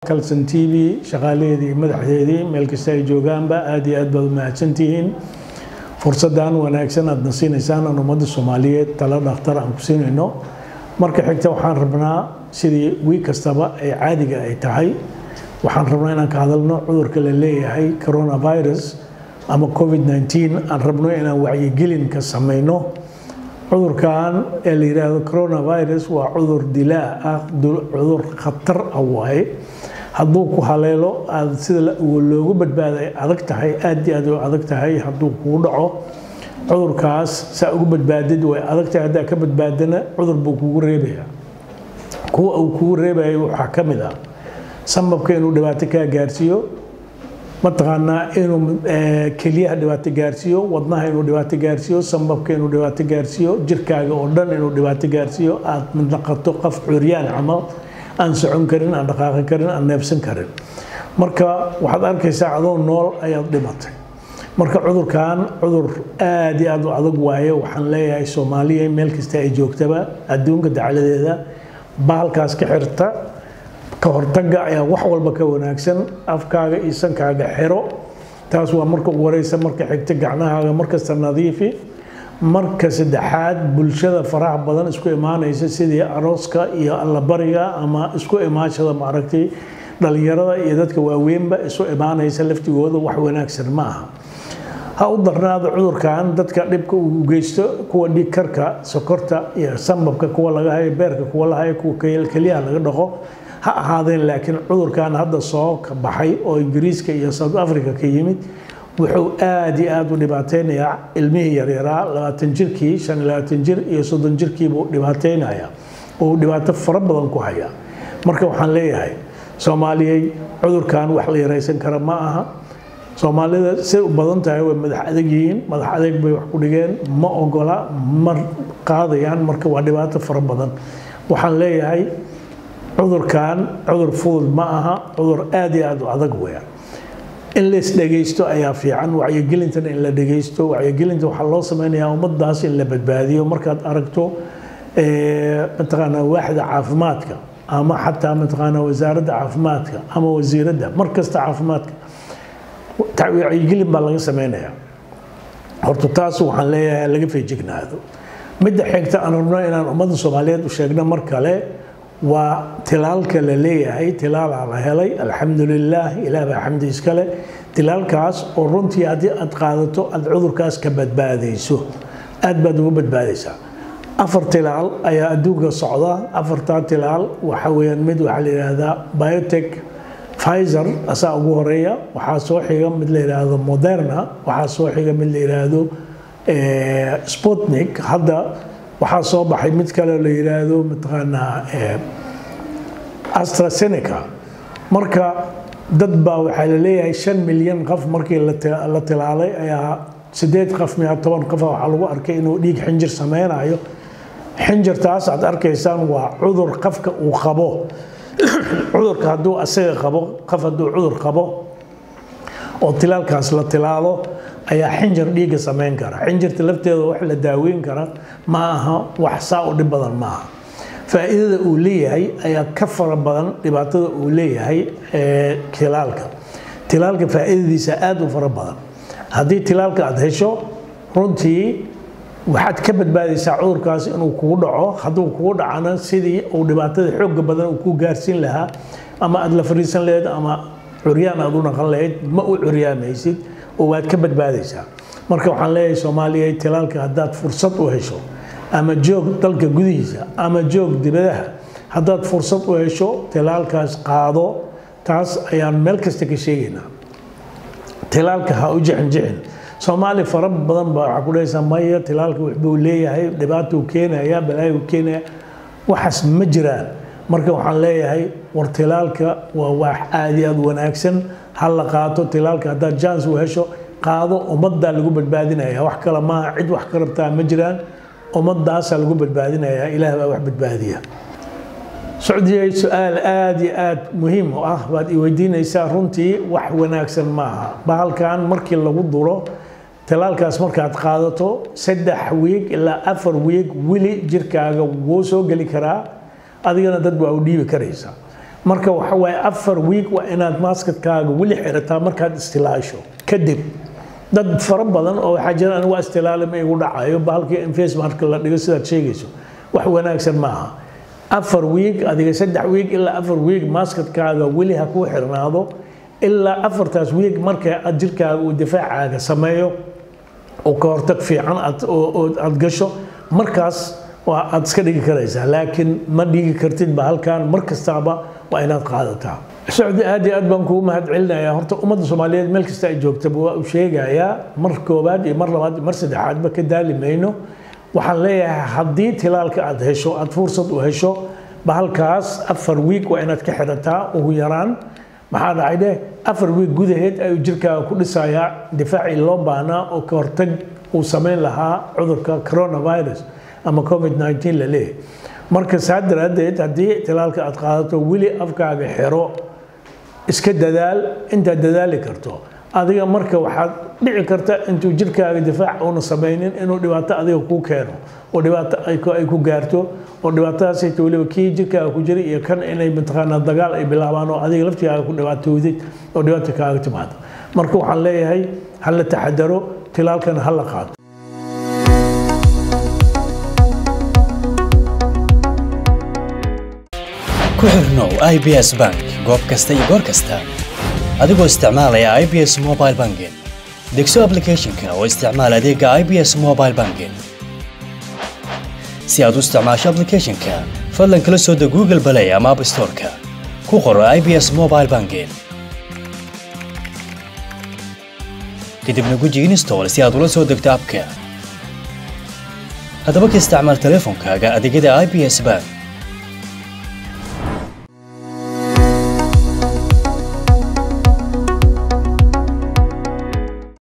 kalson t v shaqaalaheedii madaxdeedii meel kasta ay joogaanba aad iyo aad baad u mahadsantihiin fursaddan wanaagsan aadna siinaysaan aan ummadda soomaaliyeed talo dhakhtar aan ku siinayno marka xigta waxaan rabnaa sidii wiig kastaba ay caadiga ay tahay waxaan rabnaa inaan ka hadalno cudurka la leeyahay coronavirus ama covid-19 aan rabno inaan wacyigelin ka samayno cudurkan ee la yidhaahdo coronavirus waa cudur dilaa ah cudur khatar ah waaye hadduu ku haleelo aad sida loogu badbaaday adag tahay aad iyo aad u adag tahay hadduu kuu dhaco cudurkaas saa ugu badbaadid way adag tahay haddaa ka badbaadana cudur buu kugu reebaya kuwa uu kugu reebaya waxaa ka mid ah sambabka inuu dhibaato kaa gaarsiiyo mataqaanaa inuu keliyaha dhibaato gaarsiiyo wadnaha inuu dhibaato gaarsiiyo sambabka inuu dhibaato gaarsiiyo jirkaaga oo dhan inuu dhibaato gaarsiiyo aad naqato qof curyaan camal aan socon karin aan dhaqaaqi karin aan neebsan karin marka waxaad arkaysaa adoo nool ayaad dhimatay marka cudurkan cudur aad iyo aad u adag waaye waxaan leeyahay soomaaliya meel kasta ay joogtaba adduunka dacladeeda bahalkaas ka xirta ka hortagga ayaa wax walba ka wanaagsan afkaaga iyo sankaaga xiro taas waa marka ugu horeysa marka xigta gacnahaaga markasta nadiifi marka saddexaad bulshada faraha badan isku imaanaysa sidii arooska iyo allabariga ama isku imaashada maaragtay dhalinyarada iyo dadka waaweynba isu imaanaysa laftigooda wax wanaagsan ma aha ha u darnaado cudurkan dadka dhibka uu geysto kuwa dhiigkarka sokorta iyo sambabka kuwa laga hayo beerka kuwa la hayo kuwa keliyaha laga dhaqo ha ahaadeen laakiin cudurkan hadda soo ka baxay oo ingiriiska iyo south africa ka yimid wuxuu aad iyo aad u dhibaateynayaa ilmihii yaryaraa labaatan jirkii shan iyo labaatan jir iyo soddon jirkiibuu dhibaateynaya oo dhibaato fara badan ku haya marka waxaan leeyahay soomaaliyey cudurkan wax la yaraysan kara ma aha soomaalida say u badan tahay way madax adag yihiin madax adag bay wax ku dhigeen ma ogola ma qaadayaan marka waa dhibaato fara badan waxaan leeyahay cudurkan cudur fudud ma aha cudur aad iyo aad u adag weeyaan in la isdhegaysto ayaa fiican wacyigelintana in la dhegaysto wacyigelinta waxaa loo sameynayaa ummadaas in la badbaadiyo markaad aragto mataqaanaa waaxda caafimaadka ama xataa mataqaanaa wasaaradda caafimaadka ama wasiiradda mar kasta caafimaadka wacyigelin baa laga sameynayaa horta taas waxaan leeyahay laga feejignaado midda xigta aan rabno inaan ummadda soomaaliyeed u sheegno mar kale waa tilaalka la leeyahay tilaalaa la helay alxamdulilaah ilaah baa xamdi iskale tilaalkaas oo runtii haddii aad qaadato aad cudurkaas ka badbaadayso aad baad uga badbaadaysaa afar tilaal ayaa adduunka socda afartaa tilaal waxa weeyaan mid waxaa la yidhaahdaa biotech Pfizer asaa ugu horeeya waxaa soo xiga mid la yidhaahdo Moderna waxaa soo xiga mid la yidhaahdo Sputnik hadda waxaa soo baxay mid kale la yidhaahdo mataqaanaa AstraZeneca marka dad baa waxaa la leeyahay shan milyan qof markii la tilaalay ayaa sideed qof miya toban qof waxaa lagu arkay inuu dhiig xinjir sameynayo xinjirtaas aad arkaysaan waa cudur qofka uu qabo cudurka hadduu asaga qabo qof hadduu cudur qabo oo tilaalkaas la tilaalo ayaa xinjir dhiigga samayn kara xinjirta lafteeda wax la daaweyn kara ma aha wax saa u dhib badan ma aha faa'iidada uu leeyahay ayaa ka fara badan dhibaatada uu leeyahay tilaalka tilaalka faa'iidadiisa aad u fara badan haddii tilaalka aad hesho runtii waxaad ka badbaadaysaa cudurkaas inuu kugu dhaco hadduu kugu dhacana sidii uu dhibaatada xoogga badan uu ku gaarsiin lahaa ama aad la fariisan lahayd ama curyaan aad u naqan lahayd ma u curyaamaysid oo waad ka badbaadaysaa marka waxaan leeyahay soomaaliya tilaalka haddaad fursad u hesho ama joog dalka gudihiisa ama joog dibadaha haddaad fursad u hesho tilaalkaas qaado taas ayaan meel kasta ka sheegaynaa tilaalka ha u jixinjixin soomaali fara badan baa waxaa ku dhahaysaa maya tilaalka waxbuu leeyahay dhibaatuu keenaya balaayu keenaya waxaas ma jiraan marka waxaan leeyahay war tilaalka waa wax aad iyo aad wanaagsan ha la qaato tilaalka haddaad jans u hesho qaado ummaddaa lagu badbaadinaya wax kale maaha cid wax ka rabtaa ma jiraan ummadaasaa lagu badbaadinayaa ilaah baa wax badbaadiya socdiyay su-aal aad iyo aad muhiim u ah baad i weydiinaysaa runtii wax wanaagsan maaha bahalkan markii lagu duro talaalkaas markaad qaadato saddex wiig ilaa afar wiig weli jirkaaga wuu soo geli karaa adigana dad waa u dhiibi karaysaa marka waxa waaye afar week waa inaad maaskadkaaga weli xirataa markaad istilaasho kadib dad fara badan oo waxaa jira anigu waa istilaale ma igu dhacayo bahalkii in face marka la dhigo sidaad sheegayso wax wanaagsan ma aha afar week adiga saddex week ilaa afar week maaskadkaaga weli ha kuu xirnaado ilaa afartaas week marka aad jirkaaga uu difaacaaga sameeyo oo ka hortag fiican aad gasho markaas waa aad iska dhigi karaysaa laakiin ma dhigi kartid ba halkan mar kastaaba waa inaad qaadataa socdi aad iyo aad baan kugu mahad celinayaa horta ummadda soomaaliyeed meel kasta ay joogtaba waa u sheegayaa mar koobaad iyo mar labaad iyo mar saddexaadba ka daali mayno waxaan leeyahay haddii tilaalka aad hesho aad fursad u hesho bahalkaas afar wiig waa inaad ka xidhataa ugu yaraan maxaa dhacay dheh afar wiig gudaheed ayuu jirkaaga ku dhisayaa difaacii loo baahnaa oo ka hortag uu samayn lahaa cudurka coronavirus ama covid 19 la leeyahay marka saa daraaddeed haddii tilaalka aad qaadato weli afkaaga xiro iska dadaal intaad dadaali karto adiga marka waxaad dhici karta intuu jirkaaga difaac uuna samaynin inuu dhibaato adiga kuu keeno oo dhibaato ay ku gaarto oo dhibaatadaasayta weliba kii jirkaaga ku jira iyo kan inay mataqaanaa dagaal ay bilaabaan oo adiga laftigaaga ku dhibaatoodid oo dhibaata kaaga timaado marka waxaan leeyahay ha la taxadaro tilaalkana ha la qaato ku xirnow i b s bank goob kasta iyo goor kasta adigoo isticmaalaya i b s mobile banking degso aplicathonka oo isticmaal adeega i b s mobile banking si aad u isticmaasho aplicathonka fadlan kala soo deg google balay ama app storeka ku qoro i b s mobile banking kadibna guji install si aad ula soo degto abka haddaba ka isticmaal teleefonkaaga adeegyada i b s bank